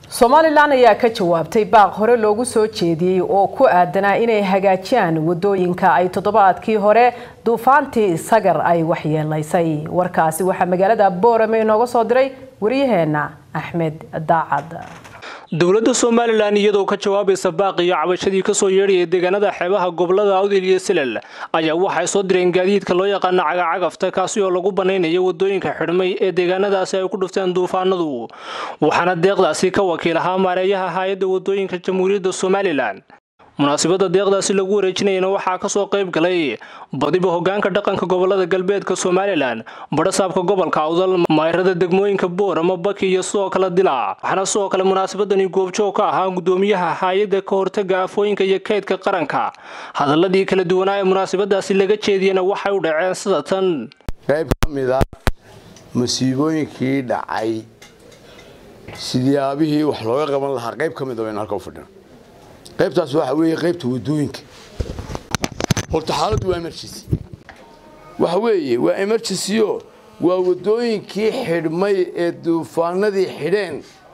somalilan ayaa ka jawaabtay baaq hore loogu soo jeediyey oo ku aadanaa inay hagaajiyaan wadooyinka ay toddobaadkii hore duufaantii sagar ay waxyeelaysay warkaasi waxaa magaalada boorame inooga soo diray waryaheena axmed daacad dowladda somalilan iyadoo ka jawaabaysa baaq iyo cabashadii kasoo yeedhaya deegaanada xeebaha gobolada awdil iyo silal ayaa waxay soo direen gaadiidka loo yaqaano cagacagafta kaasi oo lagu banaynayo wadooyinka xidhmay ee deegaanadaasi ay ku dhufteen duufaanadu waxaana deeqdaasi ka wakiil ahaa maareeyaha hay-adda wadooyinka jamhuuriyadda somalilan munaasabada deeqdaasi lagu wareejinayana waxaa kasoo qayb galay badiba hogaanka dhaqanka gobolada galbeedka somalilan badhasaabka gobolka awdal mayrada degmooyinka boorama baki iyo sidoo kale dilaac waxaana sidoo kale munaasabadani goobjoog ka ahaa gudoomiyaha hay-adda ka hortaga afooyinka iyo kaydka qaranka hadaladii kala duwanaa ee munaasabadaasi laga jeediyana waxay u dhaceen sida tan qayb ka mid a masiibooyinkii dhacay sidiyaabihii wax looga qaban lahaa qayb ka mid a baynu halka u fadhina qaybtaas waxa weeye qaybta wadooyinka horta xaaladdu waa emergency waxa weeye waa emergency o waa wadooyinkii xidhmay ee duufaanadii xidheen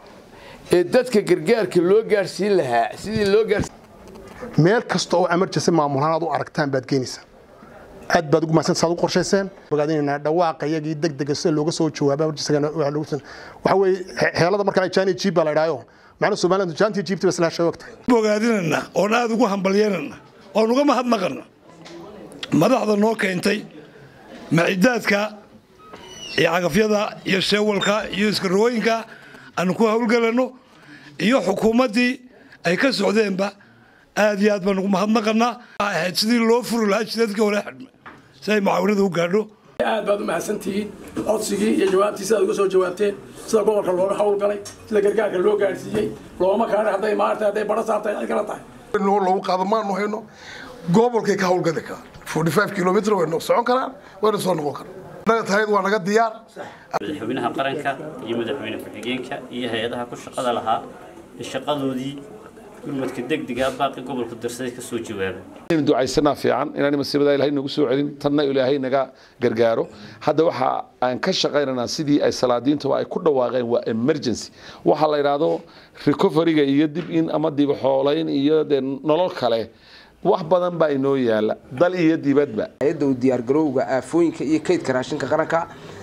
ee dadka gargaarka loo gaadhsiin lahaa sidii loo gaadhsiin meel kasta oo emergency maamulahaan aad u aragtaan baad keenaysaa aad baad ugu mahadsan saad u qorshayseen bogaadinaynaa dhawaaqa iyagii degdega sida looga soo jawaaba emergency-gana waxa weeye xeelada marka ay jaani jiib baa la idhaayo macna Soomaaliland jaantii jiibtay isla sheegtay bogaadinana oo aad ugu hambalyeelana oo uga mahadnaqana madaxda noo keentay macidaadka iyo cagafyada iyo sheewalka iyo iskarooyinka aanu ku hawlgalano iyo xukuumaddii ay ka socdeenba aad iyo aad baan ugu mahadnaqanaa ahayd sidii loo furi lahaa jidadka hore xidhmay si ay mucaawanada u gaadho aad baad u mahadsantihiin codsigii iyo jawaabtii sidaad uga soo jawaabteen sida gobolka looga hawlgalay sida gargaarka loo gaadhsiiyey looma kaana hadday maarta hadday badho saabtay cid kala tahay loogu qaado maanu hayno gobolkay ka hawlgali karaan forty five kilomitr waynu socon karaan wayna soo noqon karaan naga tahayd waa naga diyaar madaxweynaha qaranka iyo madaxweyne ku-xigeenka iyo hay-adaha ku shaqada lahaa shaqadoodii gurmadka degdega baaqi gobolka darsaday ka soo jawaaba in ducaysanaa fiican inaan masiibada ilaahay nagu soo celin tanna ilaahay naga gargaaro hadda waxa aan ka shaqaynaynaa sidii ay salaadiintu ay ku dhawaaqeen waa emergency waxa la yidhaahdo recoveryga iyo dib in ama dib xoolayn iyo dee nolol kale wax badan baa inoo yaala dal iyo dibadba hay-adda u diyaargarowga aafooyinka iyo kaydka raashinka qaranka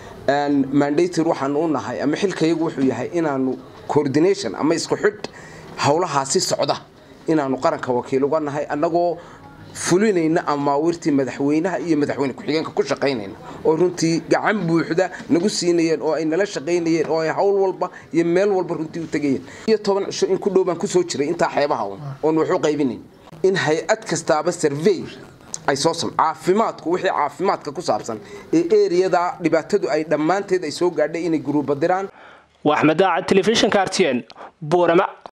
mandator waxaanu u nahay ama xilkayagu wuxuu yahay inaanu coordination ama isku xidh howlahaasi socda inaanu qaranka wakiil uga nahay annagoo fulinayna amaawirtii madaxweynaha iyo madaxweyne ku-xigeenka ku shaqaynayna oo runtii gacan buuxda nagu siinayeen oo ay nala shaqaynayeen oo ay hawl walba iyo meel walba runtii u tegayeen iyo toban cisho in ku dhow baan kusoo jiray intaa xeebaha un oon waxu qaybinayn in hay-ad kastaaba survey ay soo sam caafimaadku wixii caafimaadka ku saabsan ee eriyada dhibaatadu ay dhammaanteed ay soo gaadhay inay guruuba diraan waa axmed daacad telefishinka artn boorama